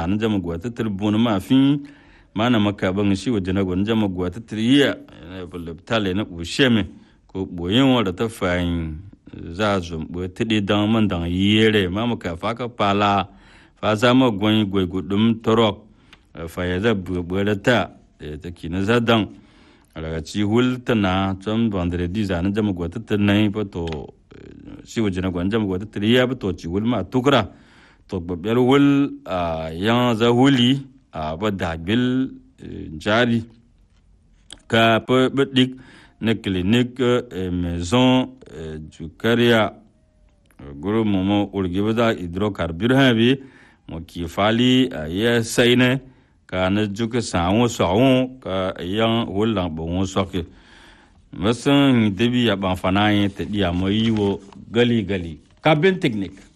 na jama gwa ta tir bun ma fi mana maka ban shi waje na gwan jama gwa ta tir iya tale na usheme ko boyin wa da ta fayin za zo bo tidi dan man dan yere ma maka fa ka pala fa za ma gwan gwe gudum torok fa ya da bu da ta ta kina za dan daga ci hul tana can vendredi za na jama gwa ta tir nai pa to shi waje na gwan jama gwa ta tir iya pa to ci hul ma tukra to babbiyar wul a yan za huli a ba dabil jari ka pa badik na clinique maison du caria guru momo urgi bada hydrocarbure ha bi mo ki fali ya saine ka na juk sawo sawo ka yan hulan bon soke masan debi ya ban fana yin ta diya mo yiwo gali gali kabin technique